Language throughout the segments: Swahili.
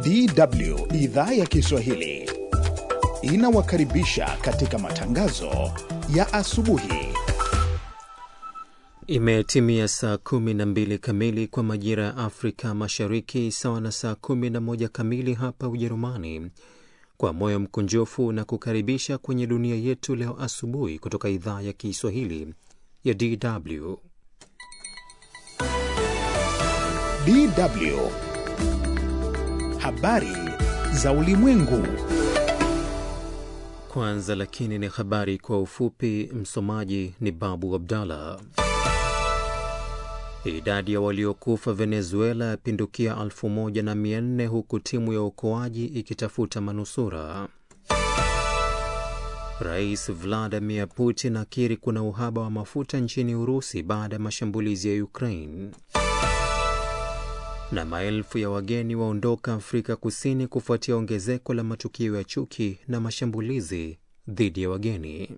DW idhaa ya Kiswahili inawakaribisha katika matangazo ya asubuhi. Imetimia saa kumi na mbili kamili kwa majira ya Afrika Mashariki, sawa na saa kumi na moja kamili hapa Ujerumani. Kwa moyo mkunjufu na kukaribisha kwenye dunia yetu leo asubuhi kutoka idhaa ya Kiswahili ya DW. DW habari za ulimwengu. Kwanza lakini ni habari kwa ufupi. Msomaji ni Babu Abdallah. Idadi ya waliokufa Venezuela yapindukia elfu moja na mia nne huku timu ya uokoaji ikitafuta manusura. Rais Vladimir Putin akiri kuna uhaba wa mafuta nchini Urusi baada ya mashambulizi ya Ukraine. Na maelfu ya wageni waondoka Afrika Kusini kufuatia ongezeko la matukio ya chuki na mashambulizi dhidi ya wageni.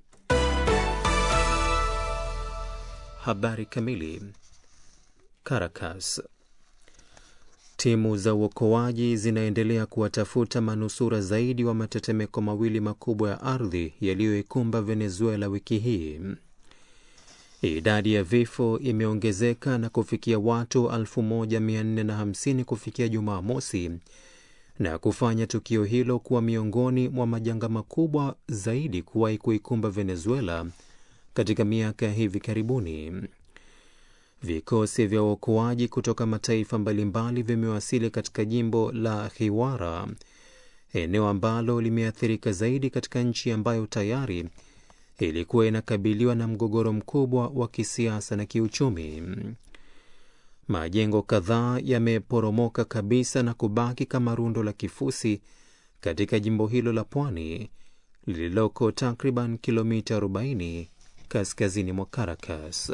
Habari kamili. Caracas. Timu za uokoaji zinaendelea kuwatafuta manusura zaidi wa matetemeko mawili makubwa ya ardhi yaliyoikumba Venezuela wiki hii. Idadi ya vifo imeongezeka na kufikia watu 1450 kufikia Jumamosi na kufanya tukio hilo kuwa miongoni mwa majanga makubwa zaidi kuwahi kuikumba Venezuela katika miaka ya hivi karibuni. Vikosi vya uokoaji kutoka mataifa mbalimbali vimewasili katika jimbo la Hiwara, eneo ambalo limeathirika zaidi katika nchi ambayo tayari ilikuwa inakabiliwa na mgogoro mkubwa wa kisiasa na kiuchumi. Majengo kadhaa yameporomoka kabisa na kubaki kama rundo la kifusi katika jimbo hilo la pwani lililoko takriban kilomita 40 kaskazini mwa Caracas.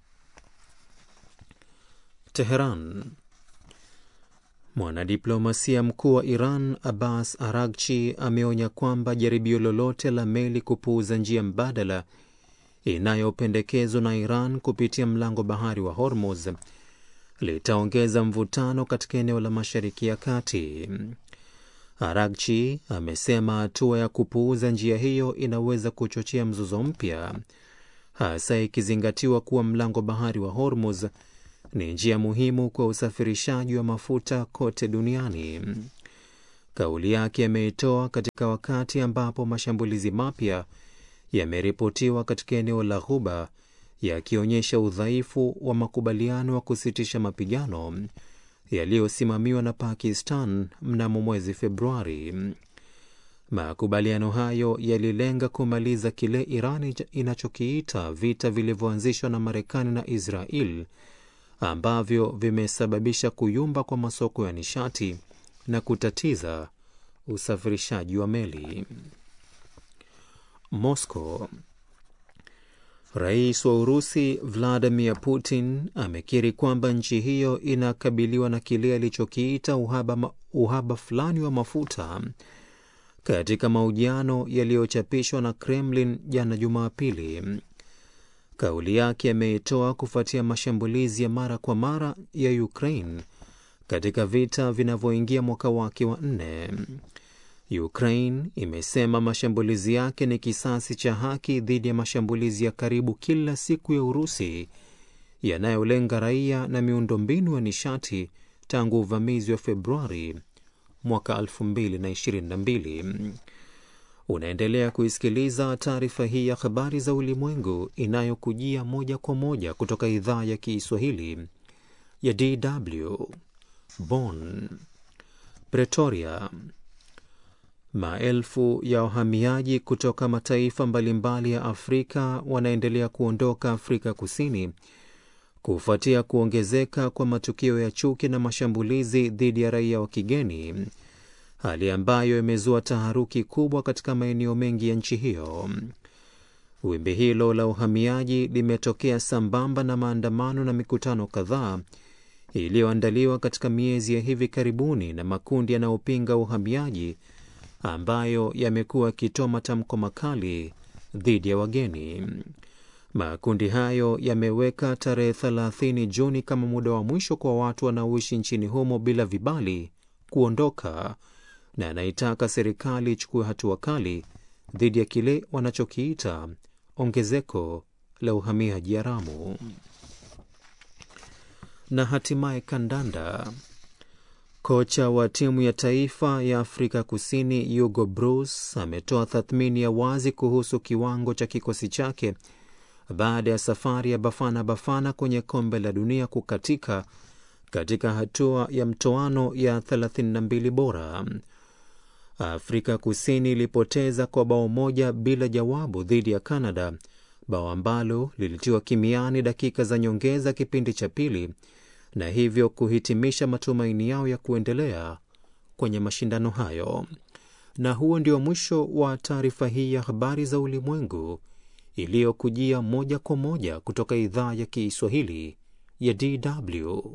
Teheran. Mwanadiplomasia mkuu wa Iran Abbas Aragchi ameonya kwamba jaribio lolote la meli kupuuza njia mbadala inayopendekezwa na Iran kupitia mlango bahari wa Hormuz litaongeza mvutano katika eneo la Mashariki ya Kati. Aragchi amesema hatua ya kupuuza njia hiyo inaweza kuchochea mzozo mpya, hasa ikizingatiwa kuwa mlango bahari wa Hormuz ni njia muhimu kwa usafirishaji wa mafuta kote duniani. Kauli yake ameitoa katika wakati ambapo mashambulizi mapya yameripotiwa katika eneo la Ghuba yakionyesha udhaifu wa makubaliano ya kusitisha mapigano yaliyosimamiwa na Pakistan mnamo mwezi Februari. Makubaliano hayo yalilenga kumaliza kile Iran inachokiita vita vilivyoanzishwa na Marekani na Israel ambavyo vimesababisha kuyumba kwa masoko ya nishati na kutatiza usafirishaji wa meli. Moscow. Rais wa Urusi Vladimir Putin amekiri kwamba nchi hiyo inakabiliwa na kile alichokiita uhaba, uhaba fulani wa mafuta katika mahojiano yaliyochapishwa na Kremlin jana Jumapili. Kauli yake ameitoa kufuatia mashambulizi ya mara kwa mara ya Ukraine katika vita vinavyoingia mwaka wake wa nne. Ukraine imesema mashambulizi yake ni kisasi cha haki dhidi ya mashambulizi ya karibu kila siku ya Urusi yanayolenga raia na miundombinu ya nishati tangu uvamizi wa Februari mwaka 2022. Unaendelea kuisikiliza taarifa hii ya habari za ulimwengu inayokujia moja kwa moja kutoka idhaa ya Kiswahili ya DW Bonn. Pretoria. Maelfu ya wahamiaji kutoka mataifa mbalimbali ya Afrika wanaendelea kuondoka Afrika Kusini kufuatia kuongezeka kwa matukio ya chuki na mashambulizi dhidi ya raia wa kigeni hali ambayo imezua taharuki kubwa katika maeneo mengi ya nchi hiyo. Wimbi hilo la uhamiaji limetokea sambamba na maandamano na mikutano kadhaa iliyoandaliwa katika miezi ya hivi karibuni na makundi yanayopinga uhamiaji ambayo yamekuwa yakitoa matamko makali dhidi ya wageni. Makundi hayo yameweka tarehe 30 Juni kama muda wa mwisho kwa watu wanaoishi nchini humo bila vibali kuondoka na anaitaka serikali ichukue hatua kali dhidi ya kile wanachokiita ongezeko la uhamiaji haramu. Na hatimaye kandanda. Kocha wa timu ya taifa ya Afrika Kusini Hugo Bruce ametoa tathmini ya wazi kuhusu kiwango cha kikosi chake baada ya safari ya Bafana Bafana kwenye kombe la dunia kukatika katika hatua ya mtoano ya 32 bora. Afrika Kusini ilipoteza kwa bao moja bila jawabu dhidi ya Canada, bao ambalo lilitiwa kimiani dakika za nyongeza kipindi cha pili na hivyo kuhitimisha matumaini yao ya kuendelea kwenye mashindano hayo. Na huo ndio mwisho wa taarifa hii ya habari za ulimwengu iliyokujia moja kwa moja kutoka idhaa ya Kiswahili ya DW.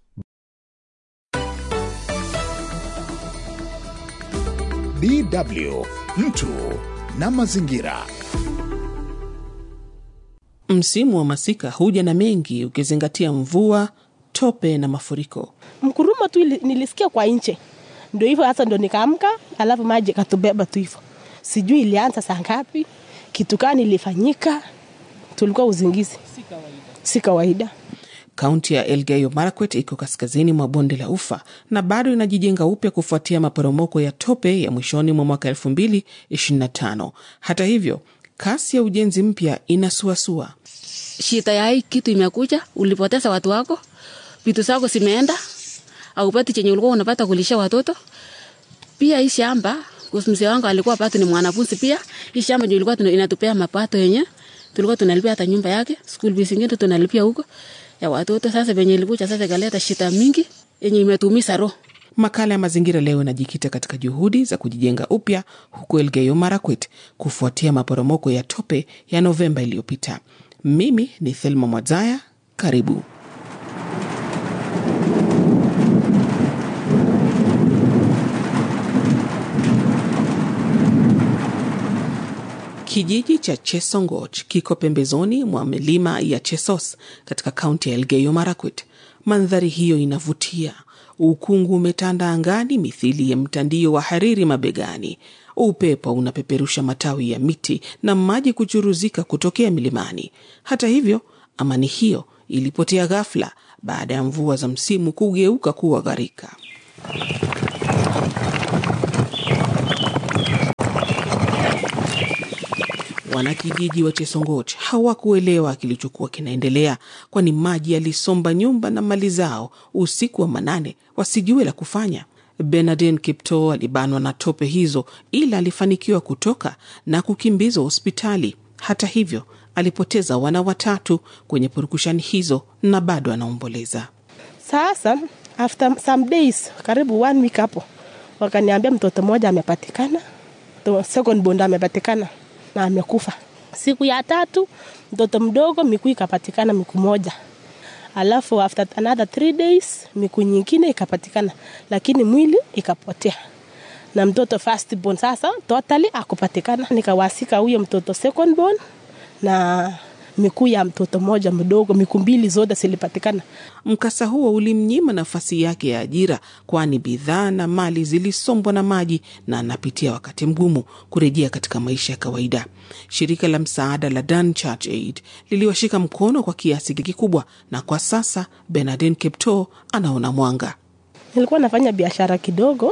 DW mtu na mazingira. Msimu wa masika huja na mengi, ukizingatia mvua, tope na mafuriko. mkurumo tu ili- nilisikia kwa nje, ndio hivyo hasa, ndo nikaamka, alafu maji katubeba tu hivyo. Sijui ilianza saa ngapi, kitu gani ilifanyika, tulikuwa uzingizi, si kawaida. Kaunti ya Elgeyo Marakwet iko kaskazini mwa bonde la Ufa na bado inajijenga upya kufuatia maporomoko ya tope ya mwishoni mwa mwaka 2025. Hata hivyo, kasi ya ujenzi mpya inasuasua. shida ya hii kitu imekuja, ulipoteza watu wako, vitu zako zimeenda, aupati chenye ulikuwa unapata kulisha watoto. Pia hii shamba, kuhusu mzee wangu alikuwa bado ni mwanafunzi pia, hii shamba ndio ilikuwa tuna- inatupea mapato yenye tulikuwa tunalipia hata nyumba yake, school fees ingine tunalipia huko ya watoto. Sasa venye ilikuja sasa ikaleta shida mingi yenye imetuumiza roho. Makala ya mazingira leo inajikita katika juhudi za kujijenga upya huko Elgeyo Marakwet kufuatia maporomoko ya tope ya Novemba iliyopita. Mimi ni Thelma Mwadzaya, karibu. Kijiji cha Chesongoch kiko pembezoni mwa milima ya Chesos katika kaunti ya Elgeyo Marakwet. Mandhari hiyo inavutia. Ukungu umetanda angani mithili ya mtandio wa hariri mabegani. Upepo unapeperusha matawi ya miti na maji kuchuruzika kutokea milimani. Hata hivyo, amani hiyo ilipotea ghafla baada ya mvua za msimu kugeuka kuwa gharika. Wanakijiji wa Chesongoch hawakuelewa kilichokuwa kinaendelea, kwani maji yalisomba nyumba na mali zao usiku wa manane, wasijue la kufanya. Bernardin Kipto alibanwa na tope hizo, ila alifanikiwa kutoka na kukimbizwa hospitali. Hata hivyo, alipoteza wana watatu kwenye purukushani hizo na bado anaomboleza. Sasa after some days, karibu one week hapo, wakaniambia mtoto mmoja amepatikana, to- second born amepatikana na amekufa. Siku ya tatu mtoto mdogo miguu ikapatikana miguu moja, alafu after another three days miguu nyingine ikapatikana, lakini mwili ikapotea na mtoto first born sasa totally akupatikana. Nikawasika huyo mtoto second born na miguu ya mtoto mmoja mdogo, miguu mbili zote zilipatikana. Mkasa huo ulimnyima nafasi yake ya ajira, kwani bidhaa na mali zilisombwa na maji na anapitia wakati mgumu kurejea katika maisha ya kawaida. Shirika la msaada la Dan Church Aid liliwashika mkono kwa kiasi kikubwa, na kwa sasa Bernardin Kipto anaona mwanga. nilikuwa nafanya biashara kidogo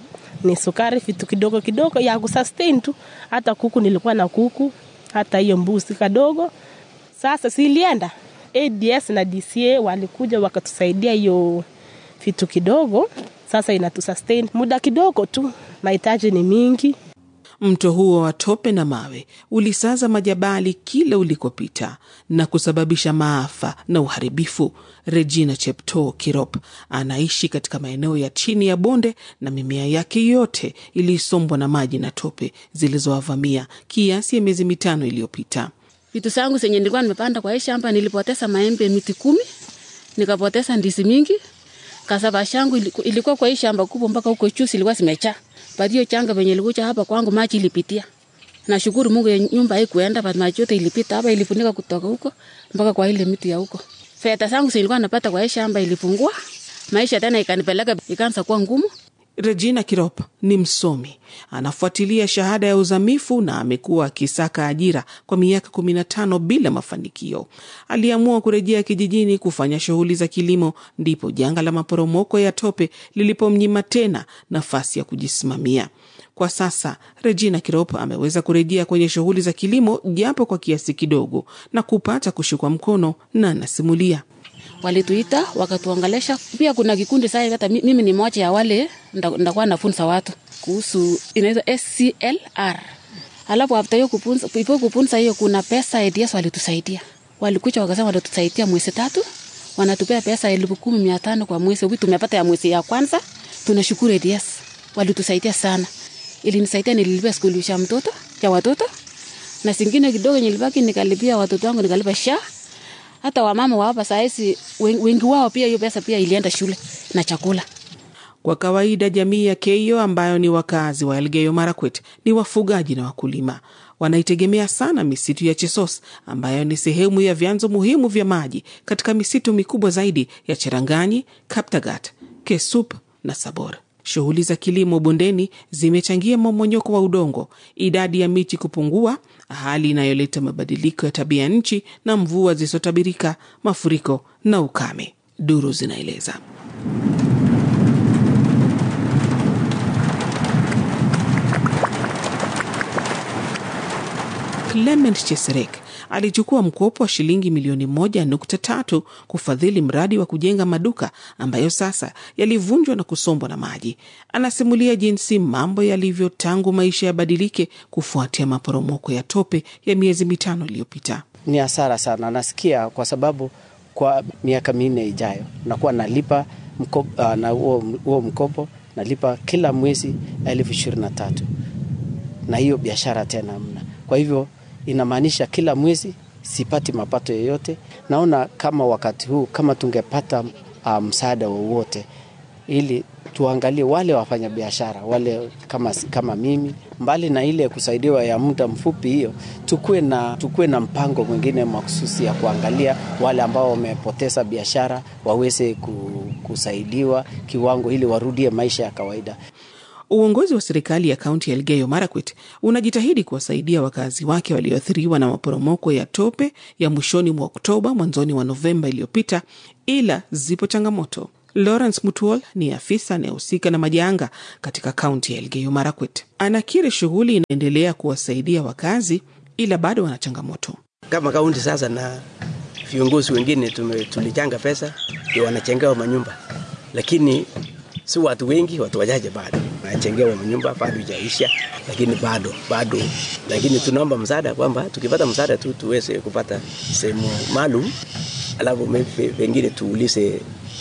ni sukari vitu kidogo kidogo ya kusustain tu hata kuku nilikuwa na kuku hata hiyo mbuzi kadogo sasa silienda ads na dca walikuja wakatusaidia hiyo vitu kidogo sasa inatusustain muda kidogo tu mahitaji ni mingi Mto huo wa tope na mawe ulisaza majabali kila ulikopita na kusababisha maafa na uharibifu. Regina Chepto Kirop anaishi katika maeneo ya chini ya bonde na mimea yake yote ilisombwa na maji na tope zilizowavamia kiasi ya miezi mitano iliyopita. vitu zangu zenye nilikuwa nimepanda kwa hii shamba, nilipoteza maembe miti kumi, nikapoteza ndizi mingi. Kasava shangu iliku- ilikuwa kwa hii shamba kubwa mpaka huko juu ilikuwa zimejaa. But hiyo changa venye ilikuja hapa kwangu maji ilipitia. Nashukuru Mungu ya nyumba haikuenda, but maji yote ilipita hapa, ilifunika kutoka huko mpaka kwa ile miti ya huko. Fedha zangu zilikuwa napata kwa hii shamba ilipungua, maisha tena ikanipeleka ikaanza kuwa ngumu. Regina Kirop ni msomi, anafuatilia shahada ya uzamifu na amekuwa akisaka ajira kwa miaka 15 bila mafanikio. Aliamua kurejea kijijini kufanya shughuli za kilimo, ndipo janga la maporomoko ya tope lilipomnyima tena nafasi ya kujisimamia. Kwa sasa Regina Kirop ameweza kurejea kwenye shughuli za kilimo japo kwa kiasi kidogo na kupata kushikwa mkono, na anasimulia walituita wakatuongelesha. Pia kuna kikundi sasa, hata mi- mimi ni moja ya wale nda- ndakuwa nafunza watu kuhusu inaitwa SCLR. Alafu after hiyo kupunza, before kupunza hiyo, kuna pesa ADS walitusaidia, walikuja wakasema watatusaidia mwezi tatu, wanatupea pesa elfu kumi mia tano kwa mwezi. Hivi tumepata ya mwezi ya kwanza, tunashukuru ADS, walitusaidia sana. Ilinisaidia, nililipia skuli ya mtoto ya watoto na singine kidogo nilibaki nikalipia watoto wangu, nikalipa sha hata wamama wa hapa sahizi wengi wao pia hiyo pesa pia ilienda shule na chakula. Kwa kawaida jamii ya Keio ambayo ni wakazi wa Elgeyo Marakwet ni wafugaji na wakulima. Wanaitegemea sana misitu ya Chesos ambayo ni sehemu ya vyanzo muhimu vya maji katika misitu mikubwa zaidi ya Cheranganyi, Kaptagat, Kesup na Sabor. Shughuli za kilimo bondeni zimechangia mmomonyoko wa udongo, idadi ya miti kupungua, hali inayoleta mabadiliko ya tabia nchi na mvua zisizotabirika, mafuriko na ukame, duru zinaeleza. Clement Cheserek alichukua mkopo wa shilingi milioni moja nukta tatu kufadhili mradi wa kujenga maduka ambayo sasa yalivunjwa na kusombwa na maji. Anasimulia jinsi mambo yalivyo tangu maisha yabadilike kufuatia maporomoko ya tope ya miezi mitano iliyopita. Ni hasara sana, nasikia kwa sababu kwa miaka minne ijayo nakuwa nalipa mkopo, uh, na huo huo mkopo nalipa kila mwezi elfu ishirini na tatu na hiyo biashara tena mna. Kwa hivyo inamaanisha kila mwezi sipati mapato yoyote. Naona kama wakati huu kama tungepata uh, msaada wowote ili tuangalie wale wafanya biashara wale kama, kama mimi, mbali na ile kusaidiwa ya muda mfupi hiyo, tukue na, tukue na mpango mwingine mahususi ya kuangalia wale ambao wamepoteza biashara waweze kusaidiwa kiwango ili warudie maisha ya kawaida. Uongozi wa serikali ya kaunti ya Elgeyo Marakwet unajitahidi kuwasaidia wakazi wake walioathiriwa na maporomoko ya tope ya mwishoni mwa Oktoba, mwanzoni wa Novemba iliyopita, ila zipo changamoto. Lawrence Mutuol ni afisa anayehusika na majanga katika kaunti ya Elgeyo Marakwet. Anakiri shughuli inaendelea kuwasaidia wakazi, ila bado wana changamoto. Kama kaunti sasa na viongozi wengine tume, tulichanga pesa ndio wanachengewa manyumba, lakini si watu wengi, watu wachache bado wanachengewa manyumba, bado ijaisha, lakini bado bado, lakini tunaomba msaada kwamba tukipata msaada tu tuweze kupata sehemu maalum, alafu pengine tuulize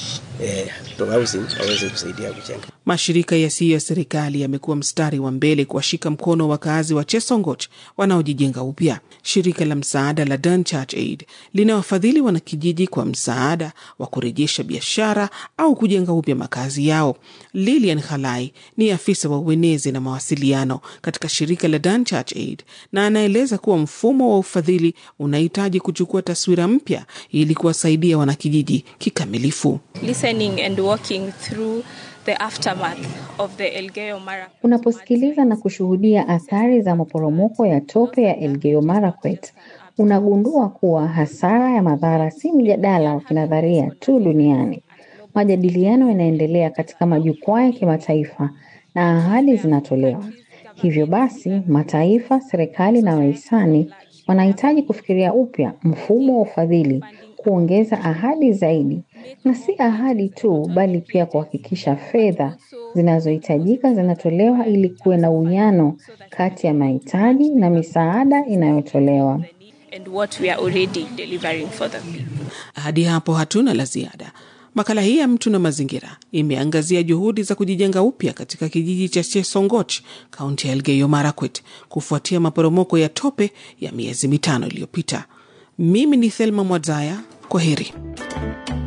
eh, waweze kusaidia kujenga. Mashirika yasiyo ya serikali yamekuwa mstari wa mbele kuwashika mkono wakazi wa Chesongoch wanaojijenga upya. Shirika la msaada la Done Church Aid linawafadhili wanakijiji kwa msaada wa kurejesha biashara au kujenga upya makazi yao. Lilian Halai ni afisa wa uenezi na mawasiliano katika shirika la Done Church Aid na anaeleza kuwa mfumo wa ufadhili unahitaji kuchukua taswira mpya ili kuwasaidia wanakijiji kikamilifu. Listening and walking through the aftermath of the Elgeyo Marakwet. Unaposikiliza na kushuhudia athari za maporomoko ya tope ya Elgeyo Marakwet, unagundua kuwa hasara ya madhara si mjadala wa kinadharia tu duniani. Majadiliano yanaendelea katika majukwaa ya kimataifa na ahadi zinatolewa. Hivyo basi, mataifa, serikali na wahisani wanahitaji kufikiria upya mfumo wa ufadhili, kuongeza ahadi zaidi na si ahadi tu bali pia kuhakikisha fedha zinazohitajika zinatolewa ili kuwe na uwiano kati ya mahitaji na misaada inayotolewa. And what we are already delivering for them. Hadi hapo hatuna la ziada. Makala hii ya Mtu na Mazingira imeangazia juhudi za kujijenga upya katika kijiji cha Chesongoch, kaunti ya Elgeyo Marakwet, kufuatia maporomoko ya tope ya miezi mitano iliyopita. Mimi ni Thelma Mwadzaya, kwa heri.